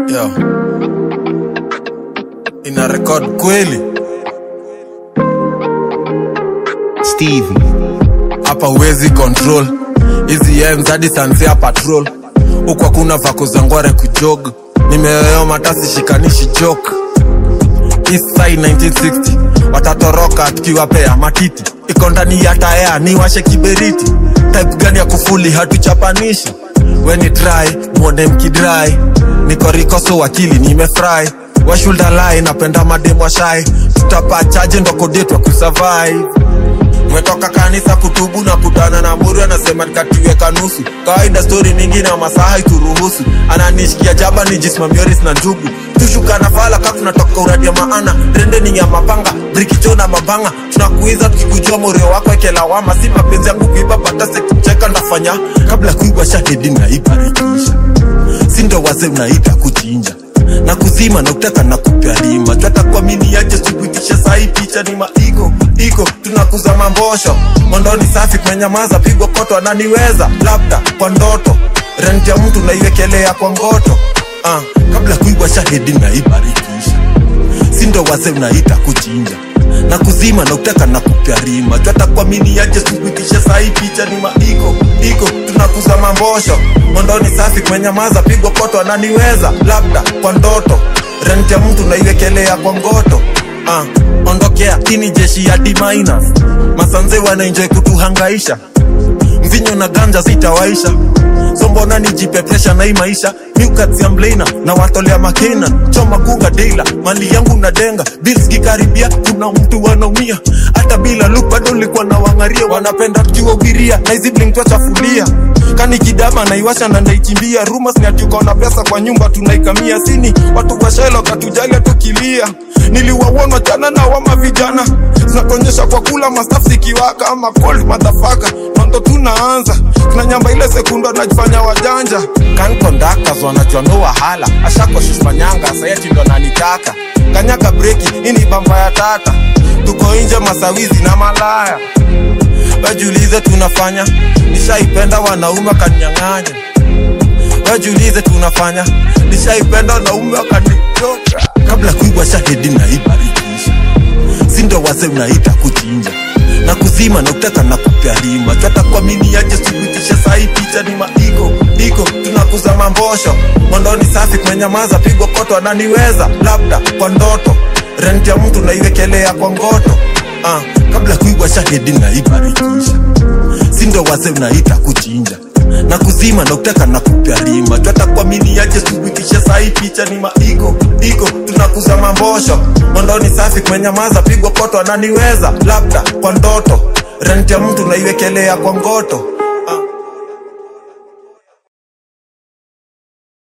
Yo. Ina record kweli Stevie. hapa huwezi control hizi ems hadi sanzia patrol huku hakuna vako za ngware kujog nimeyoyoma tasi shikanishi jok Eastside 1960 watatoroka tukiwapea matiti iko ndani ya taya ni washe kiberiti type gani ya kufuli hatuchapanishi weni dry mwone mkidry niko rikoso wakili nimefry washulda napenda mademo shai tutapachaje ndokodetwa kusurvive umetoka kanisa kutubu na kutana na mburi anasema nikatiweka nusu kawaida stori mingi na masaha ituruhusu ananishikia jaba ni jismamioris na njugu tushuka na fala ka tunatoka uradia maana trendeni ya mapanga brikicho na mabanga tunakuiza tukikujua morio wako ekelawama si mapenzi yangu kuiba batase kucheka ndafanya kabla kuibwa shahedi naibarikisha sindo waze unaita kuchinja na kuzima na kutaka na kupyalima twata kuamini aje subutisha sahi picha ni maigo iko tunakuza mambosho mondoni safi kumenyamaza pigwa koto ananiweza labda kwa ndoto rent ya mtu naiwekelea kwa ngoto uh, kabla kuibwa shahidi naibarikisha sindo waze unaita kuchinja na kuzima na kutaka na kupyarima twata kuamini aje subutisha sahi picha ni maiko iko tunakuza mambosho mondoni safi kumenyamaza pigwa koto ananiweza labda kwa ndoto rent ya mtu naiwekelea kwa ngoto uh, ondokea ini jeshi ya D minus masanze wanaenjoy kutuhangaisha mvinyo na ganja zitawaisha so mbona nijipe presha na hii maisha miukazia mblena na watolea makena choma kunga deila mali yangu na denga bills kikaribia kuna mtu wanaumia hata bila luk bado likuwa na wangaria wanapenda tukiwawiria na hizi bling twachafulia kani kidama naiwasha na ndaikimbia rumas ni ati uko na pesa kwa nyumba tunaikamia sini watu washelo katujalia tukilia niliwawona jana na wama vijana zinatuonyesha kwa kula mastaf zikiwaka ama cold madhafaka nondo tunaanza tunanyamba ile sekundo najifanya wajanja kan conductors wanajua no wahala ashakoshishmanyanga sayeti ndo nanitaka kanyaka breki ini bamba ya tata tuko nje masawizi na malaya wajiulize tunafanya nishaipenda wanaume wakanyang'anya wajiulize tunafanya nishaipenda wanaume wakanichoka kabla kuibwa shahidi naibarikisha sindo wase unaita kuchinja na kuzima na kutaka na kupyalima twata kuamini aje subutisha sahi picha ni maiko iko tunakuza mambosho mondoni safi kumenyamaza pigwa koto ananiweza labda kwa ndoto rent ya mtu naiwekelea kwa ngoto uh, kabla kuibwa shahidi naibarikisha sindo wase unaita kuchinja na kuzima na kutaka na kupyalima twata kuamini aje subutisha sahi picha ni maiko iko tunakuza mambosho mondoni safi kumenyamaza pigwa koto ananiweza labda kwa ndoto rent ya mtu naiwekelea kwa ngoto